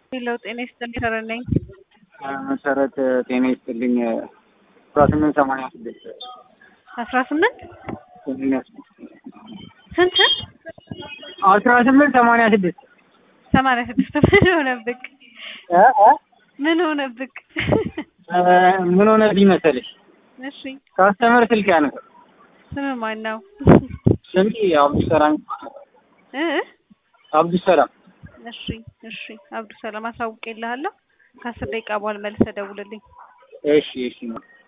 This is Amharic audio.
ሌላው ጤና ይስጥልኝ ሰረን ነኝ። መሰረት ጤና ይስጥልኝ አስራ ስምንት ሰማንያ ስድስት አስራ ስምንት ሰማንያ ስድስት ስንት አስራ ስምንት ሰማንያ ስድስት ሰማንያ ስድስት ምን ሆነብክ? እ እ ምን ሆነብክ? ምን ሆነብኝ መሰለሽ እሺ ካስተመር ስልክ ያነሳል ስም ማን ነው? ስልክ አብዱሰላም እ አብዱሰላም እሺ እሺ አብዱ ሰላም አሳውቄልሃለሁ። ከአስር ደቂቃ በኋላ መልሰህ ደውልልኝ። እሺ እሺ